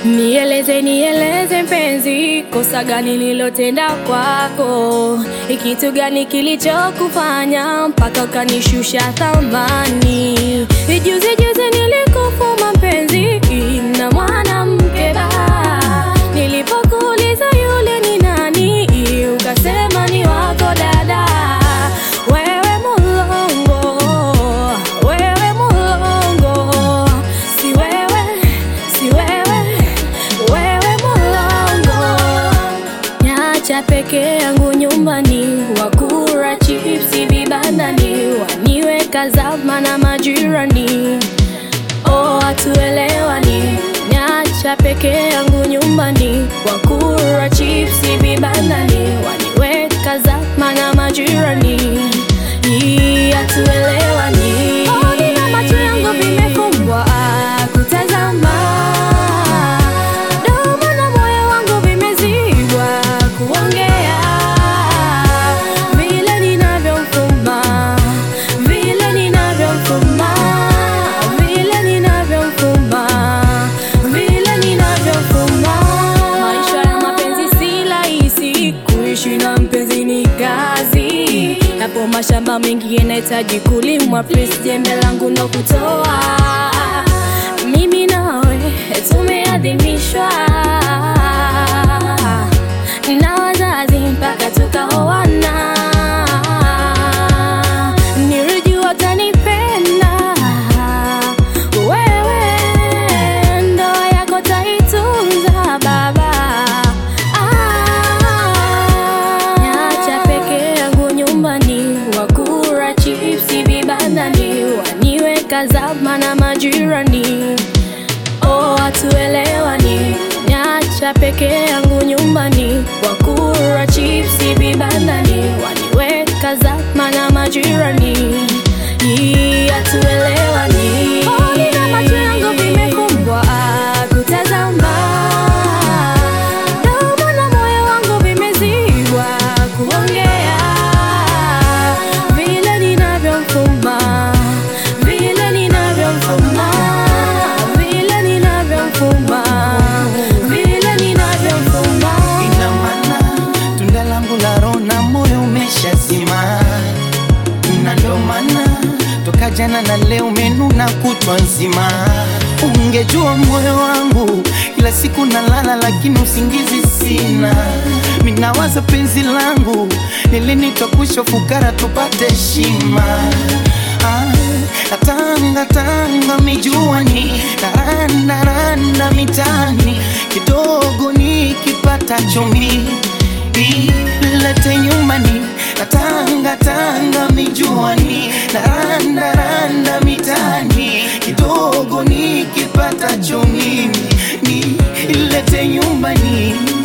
Nieleze, nieleze mpenzi, kosa gani nilotenda kwako? Ni kitu gani kilichokufanya mpaka ukanishusha thamani? Juzi juzi nilikufuma mpenzi na mwanamke ba, nilipokuuliza yule ni nani, ukasema ni wako dada. Wewe mulongo, wewe mulongo, si wewe, si wewe, wewe mulongo. Nyacha peke yangu nyumbani, wakura chipsi vibandani, waniweka zama na majirani. Oh, hatuelewani. Nyacha peke yangu nyumbani, wakura chipsi vibandani, waniweka zama na majirani. Hii hatuelewani. Oh, nina macho yangu vimefumbwa kutazama, domo na moyo wangu vimezibwa kuongea, vile ninavyomfuma, vile ninavyomfuma, vile ninavyomfuma, vile ninavyomfuma. Maisha ya mapenzi si rahisi, kuishi na mpenzi ni kazi. Yapo mashamba mengi yanahitaji kulimwa, please jembe langu ndo kutoa. Mimi nawe tumeadhimishwa na wazazi mpaka tukaoana. Nilijua utanipenda wewe, ndoa yako taitunza baba. Ah, Nyacha peke yangu nyumbani, wakura chipsi vibandani, waniweka zama na majirani. Oh, hatuelewani. Nyacha peke yangu nyumbani, wakura chipsi vibandani, waniweka zama na majirani. Hii hatuelewani. Oh, nina macho yangu vimefumbwa kutazama, domo na moyo wangu vimezibwa kuongea, vile ninavyomfuma, vile ninavyomfuma, vile ninavyomfuma, vile ninavyomfuma. Ina maana tunda langu la roho na moyo umeshazima, na ndo maana toka jana na leo umenuna kutwa nzima. Ungejua moyo wangu kila siku nalala, lakini usingizi sina. Minawaza penzi langu lini twakusha fukara tupate heshima. Ah, natanga tanga mijuani naranda randa mitani kidogo nikipata chumi ilete nyumbani natanga tanga mijuani naranda randa mitani kidogo nikipata chumi ni ilete nyumbani